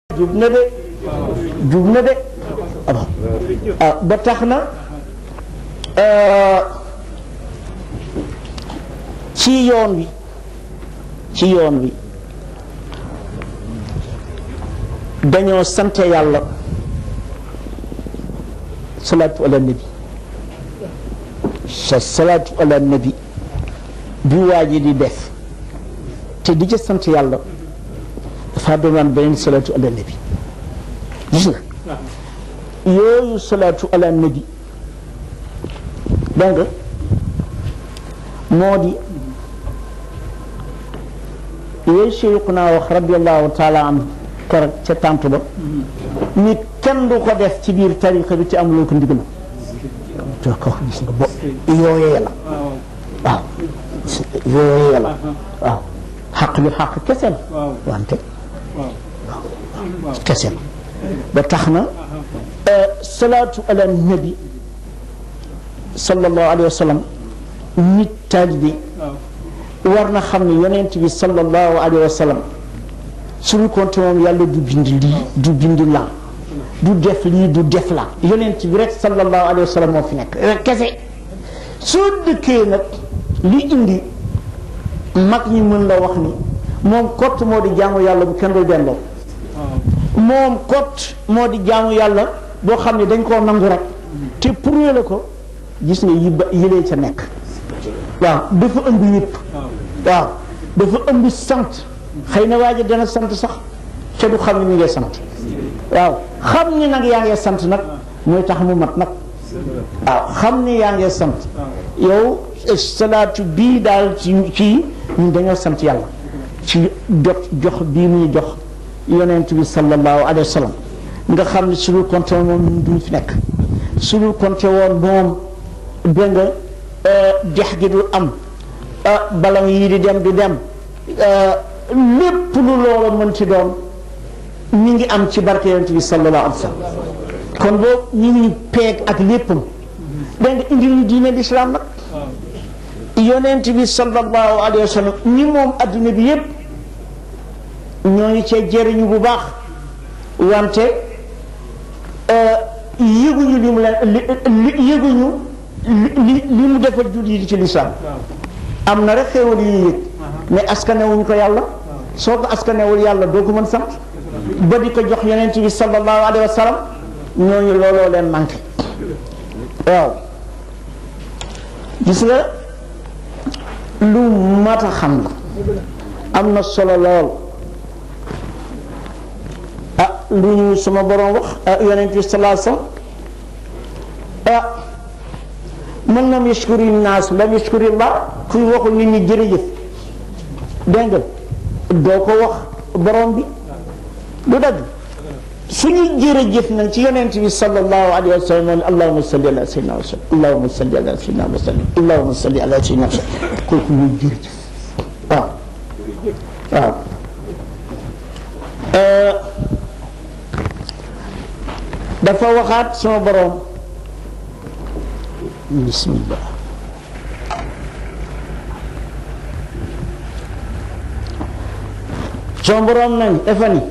jub na de jub na de ah ba tax na ci yoon wi ci yoon wi dañoo sante yàlla salaatu ala nabi sa salaatu ala nabi bi waa ji di def te di ca sant yàlla dafa doonaan beneen salaatu ala nabi gis nga yooyu salaatu ala nabi dégg nga moo di yooyu Cheikhuna wax radiallahu taala anhu keroog ca tànt ba nit kenn du ko def ci biir tariqa bi te amuloo ko ndigal te ko gis nga bo yooyee la waaw yooyee la waaw xaq bi xaq kese la wante kese la ba tax na salaatu ala nabi sallallahu alayhi wa sallam nit taalibe war na xam ne yonent bi sallallahu alayhi wa sallam suñu compte moom yàlla du bind lii du bind laa du def lii du def laa yonent bi rek sallallahu alayhi wa sallam moo fi nekk rek kese soo dëkkee nag li indi mag ñi mën la wax ni moom kott moo di jaamu yàlla bu kenn dul delloo moom kott moo di jaamu yàlla boo xam ne dañ koo nangu rek te prouvé la ko gis nga yi ba yëlee ca nekk waaw dafa ëmb yëpp waaw dafa ëmb sant xëy na waa ji dana sant sax te du xam ne mi ngay sant waaw xam ni nag yaa ngee sant nag mooy tax mu mat nag waaw xam ni yaa ngee sant yow salaatu bii daal ci ci ñun dañoo sant yàlla ci jot jox bii muy jox yonent bi sallallahu alayhi wa sallam nga xam ne su dul compté woon moom ñun duñ fi nekk su dul compté woon moom dégg nga dex gi du am ballon yii di dem du dem lépp lu loola mën ci doon mi ngi am ci barke yonent bi sallallahu alayhi wa sallam kon boobu ñu ngi peeg ak léppam dégg nga indi ñu diine l'islam nag yonent bi sallallahu alayhi wa sallam ñi moom adduna bi yépp ñoo ngi cee jëriñu bu baax wante yëguñu li mu leen li yëguñu li li mu defal jullit yi ci lislaam am na rek xéewal yi yëg mais askanewuñ ko yàlla soo ko askanewul yàlla doo ko mën sant ba di ko jox yonent bi sallallahu alayhi wa sallam ñooñu looloo leen manqué waaw gis nga lu mat a xam la am na solo lool ah lu ñu suma borom wax yonent bi sallallahu alayhi wa sallam ah man lam yashkuri naas lam yashkuri llah kuy waxul nit ñi jërëjëf dégg nga doo ko wax borom bi du dagg suñu jërëjëf nag ci yonent bi sallallahu alayhi wa sallam allahumma salli ala sayyidina wa sallam allahumma salli ala sayyidina wa sallam allahumma salli ala sayyidina wa sallam kooku muy jërëjëf waaw waaw dafa waxaat sama borom bismillah sama borom nañ dafa ni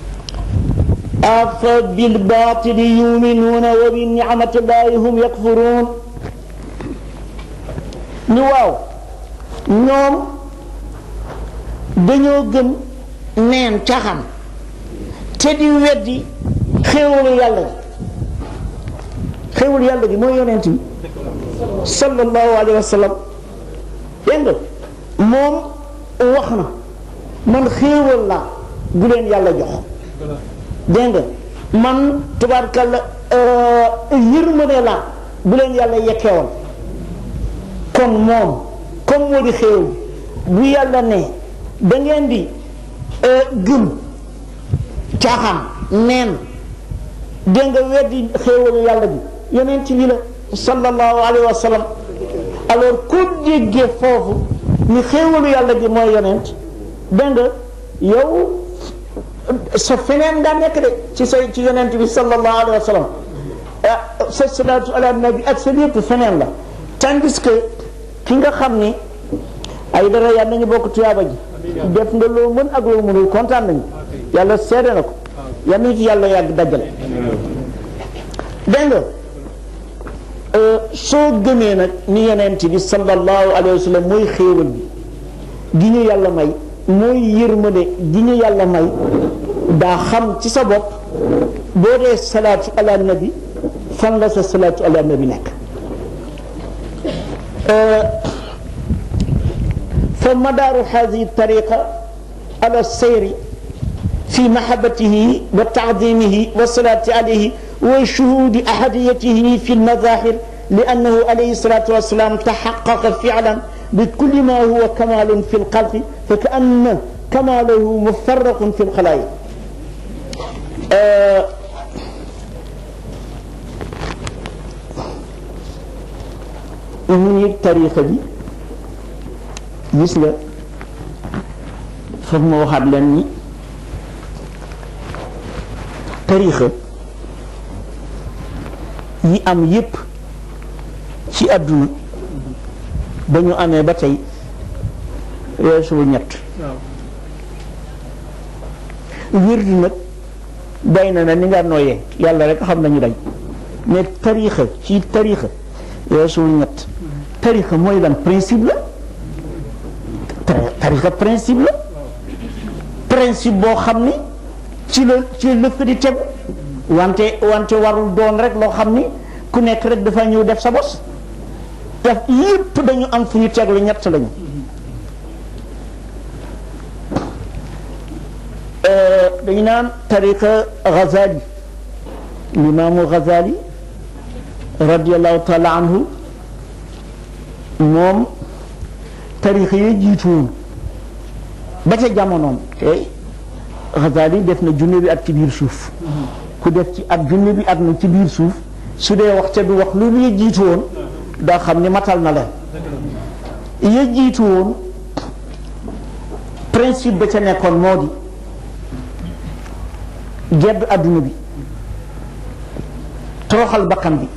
afa bilbatili yuminuuna wa bi nicmatillahi hum yakfuruun ñu waaw ñoom dañoo gëm neen caxam te di weddi xéewalu yàlla gi xéewalu yàlla gi mooy yonent bi sallallahu alayhi wa sallam dégg nga moom wax na man xéewal la gu leen yàlla jox dégg nga man tubaarkalla yërmande la bu leen yàlla yekkeewal kon moom comme moo di xéewal bu yàlla ne da ngeen di gëm caaxaan neen dégg nga weddi xéewalu yàlla bi yonent bi la sallallahu alayhi wa sallam alors ku déggee foofu ni xéewalu yàlla gi mooy yonent dégg nga yow sa feneen nga nekk de ci sa ci yonent bi sallallahu alayhi wa sallam sa salaatu ala nabi ak sa lépp feneen la tandis que ki nga xam ni ay dara yàlla nañu bokk tuyaaba ji def nga loo mën ak loo mënul kontaan nañu yàlla seede na ko yal nañu ci yàlla yàgg dajale dégg nga soo gëmee nag ni yonent bi sallallahu alayhi wa sallam mooy xéewal bi gi ñu yàlla may mooy yërmande gi ñu yàlla may daa xam ci sa bopp boo dee salaatu ala nabi fan la sa salaatu ala nabi nekk fa madaaru hadihi tariqa ala sayri fi mahabbatihi wa taadimihi wa salaati alayhi wa shuhudi ahadiyatihi fi lmadahir لأنه عليه الصلاة والسلام تحقق فعلا بكل ما هو كمال في الخلق فكأن كماله مفرق في الخلائق آه muy tarixa bi gis nga foog ma waxaat leen ni tarixa yi am yépp ci àdduna ba ñu amee ba tey weesuwul ñett wirdu nag day na na ni nga nooyee yàlla rek xam nañu dañ mais tarixa ci tarixa weesuwul ñett tarixa mooy lan principe la tarixa principe la principe boo xam ni ci la ci lëkk di tegu wante wante warul doon rek loo xam ni ku nekk rek dafa ñëw def sa bos def yépp dañu am fu ñu teglu ñett lañu dañu naan tariqa Ghazali limaamu Ghazali radiallahu taala anhu moom tariqa yi jiitu woon ba ca jamonoom te Ghazali def na junne bi at ci biir suuf ku def ci at junne bi at na ci biir suuf su dee wax te du wax lu muy jiitu woon daa xam ni matal na leen ya jiitu woon principe ba ca nekkoon moo di gedd adduna bi toroxal bakkan bi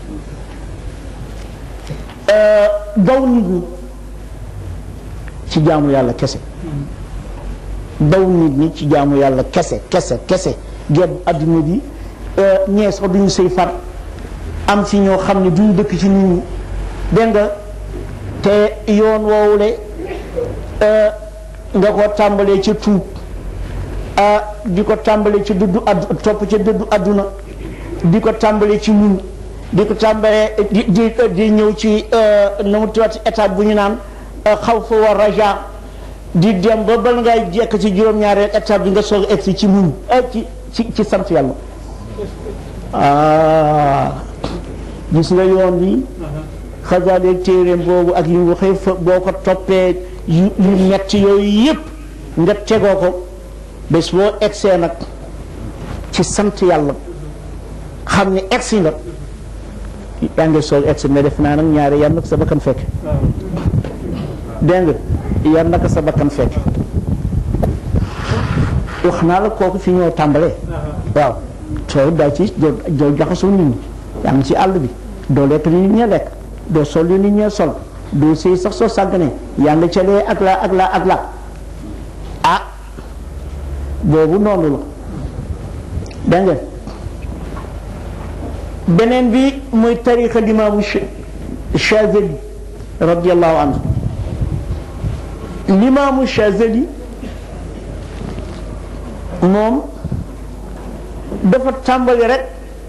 daw nit ñi ci jaamu yàlla kese daw nit ñi ci jaamu yàlla kese kese kese gedd adduna bi ñee sax duñu sëy far am fi ñoo xam ne duñu dëkk ci nit ñi dégg nga te yoon woowule nga ko tàmbalee ca tuub di ko tàmbalee ci dëddu addu topp ca dëddu adduna di ko tàmbalee ci muñ di ko tàmbalee di di di ñëw ci nu mu tuddati étape bu ñu naan xawf wa raja di dem ba bal ngay jekk ci juróom-ñaareel étape bi nga soog a egsi ci muñ ci ci ci sant yàlla ah gis nga yoon bi xasaaleeg téeréem boobu ak yu waxee fa boo ko toppee yu yu metti yooyu yépp nga tegoo ko bés boo egsee nag ci sant yàlla xam ne egsi nga yaa ngi soog egsi mais def naa nag ñaari yan nag sa bakkan fekk dégg nga yan naka sa bakkan fekk wax naa la kooku fi ñoo tàmbalee waaw soo daa ci doo jaxasoo nit ñi yaa ngi ci àll bi doo lekk li nit ñee lekk doo sol li nit ñee sol doo sëy sax soo sàgganee yaa ngi ca lee ak la ak la ak la ah boobu noonu la dégg nga beneen bi muy tariqa limaamu Chazali radiallahu anhu limaamu Chazali moom dafa tàmbali rek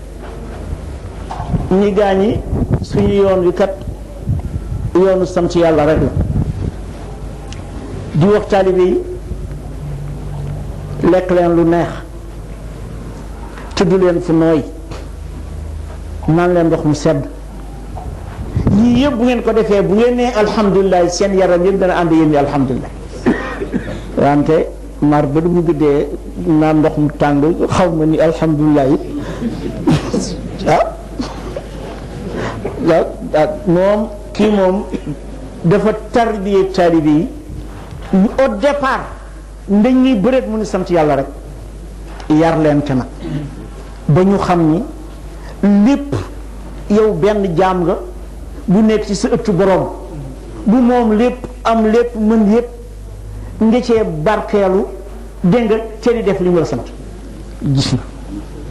ñi gaañi suñu yoon wi kat yoonu sant yàlla rek la di wax taalibe yi lekk leen lu neex tudd leen fu nooy naan leen ndox mu sedd yii yëpp bu ngeen ko defee bu ngeen nee alhamdulilah seen yaram yëpp dana ànd yéen ni alhamdulilah wante mar ba du mu guddee naan ndox mu tàng xaw ma ni alhamdulilah yi ah waaw moom kii moom dafa tarbiyee taalibe yi au départ ndañ ñuy bëreet mu ni sant yàlla rek yar leen te nag ba ñu xam ni lépp yow benn jaam nga bu nekk ci sa ëttu borom bu moom lépp am lépp mën yépp nga cee barkeelu dégg nga te di def li mu la sant gis na